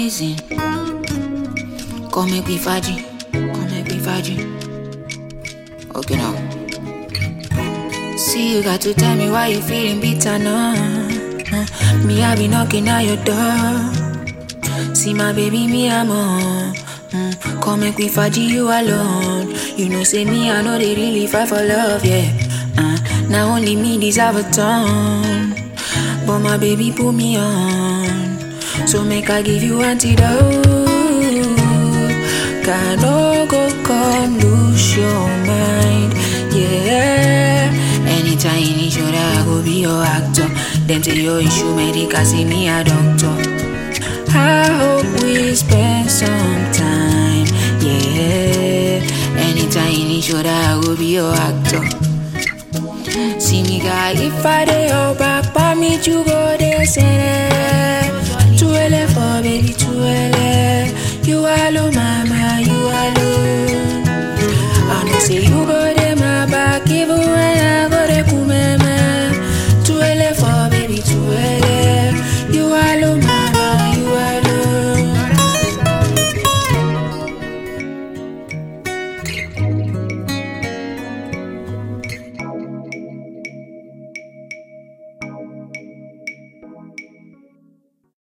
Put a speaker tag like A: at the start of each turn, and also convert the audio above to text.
A: reason. Come make we faji, come make we faji. Okay now. See you got to tell me why you feeling bitter now. Uh, me I be knocking at your door. See my baby, me I'm on. Mm, come make we faji you alone. You know say me I know they really fight for love, yeah. Uh, now only me deserve a ton. But my baby put me on. So make I give you antidote. Can no go come lose your mind. Yeah. Anytime you need shoulder, I go be your actor. Them say your issue medical, see me a doctor. I hope we spend some time. Yeah. Anytime you need shoulder, I go be your actor. See me guy, if I dey your back, pa me you go there, say